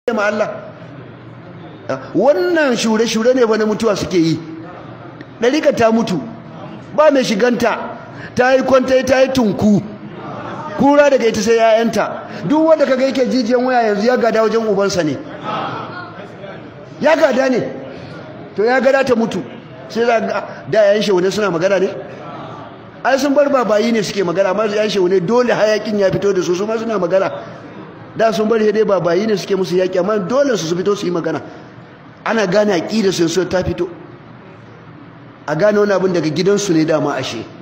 ma Allah wannan shure-shure ne wani mutuwa suke yi ɗarika ta mutu ba mai shiganta ta yi kwanta ta yi tunku kura daga ita sai yayanta duk wanda kaga yake jijiyan waya yanzu ya gada wajen ubansa ne ya gada ne to ya gada ta mutu sai za ga da yayin shehune suna magana ne ai sun bar babayi ne suke magana amma yayin shehune dole hayakin ya fito da su su ma suna magana da sun bar dai babayi ne suke musu yaki amma dole su su fito su yi magana ana gane aqida sai ta fito a gane wani abin daga gidansu ne dama ashe